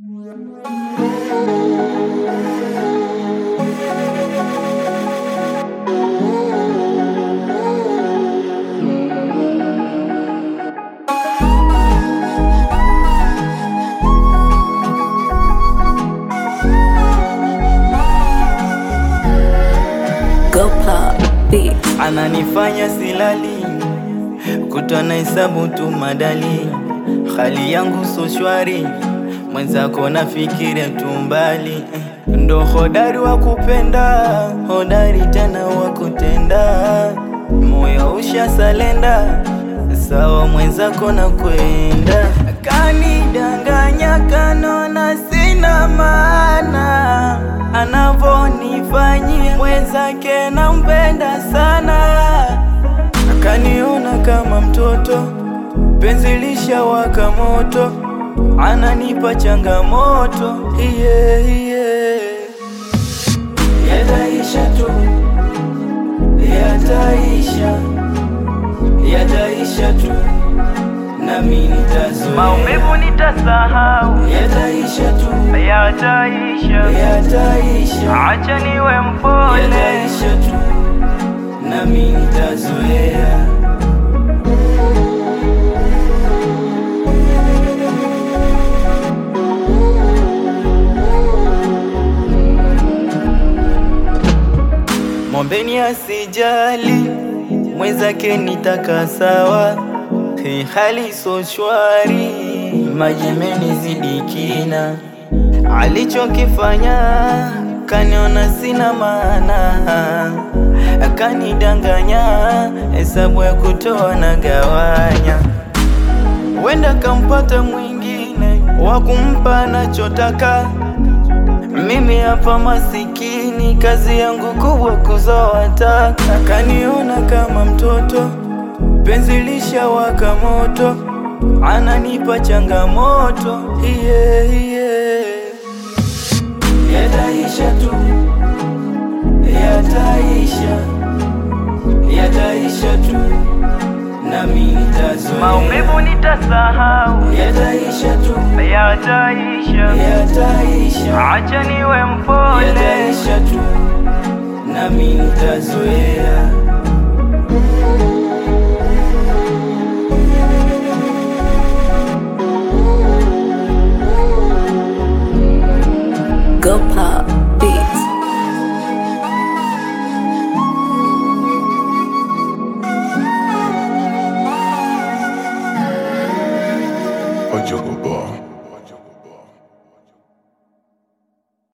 Go pop beat. ananifanya silali, kutwa na hesabu tu madali, hali yangu so shwari, mwenzako nafikiria tu mbali, ndo hodari wa kupenda, hodari tena wa kutenda, moyo ushasalenda, sawa mwenzako na kwenda, kanidanganya kanona sina maana anavonifanyia mwenzake nampenda sana, akaniona kama mtoto, penzi lishawaka moto, ananipa changamoto yeah, yeah. Yataisha tu, yataisha, yataisha tu, nami nitazoea. Maumivu nitasahau, Yataisha tu, yataisha. yataisha Acha niwe mpole, yataisha tu, nami nitazoea. Mombeni asijali, mwenzake nitaka sawa, hii hali so shwari, majemeni zidi kina, alichokifanya kaniona sina maana, akanidanganya, hesabu ya kutoa na gawanya wenda kampata mwingine wa kumpa anachotaka. Mimi hapa masikini, kazi yangu kubwa kuzoa taka. Kaniona kama mtoto, penzi lishawaka moto, ananipa changamoto yeah, yeah. Yataisha tu, yataisha, yataisha tu, nami nitazoea. maumivu nitasahau, Yataisha tu, yataisha. yataisha, Acha niwe mpole, yataisha tu, nami nitazoea. Go pop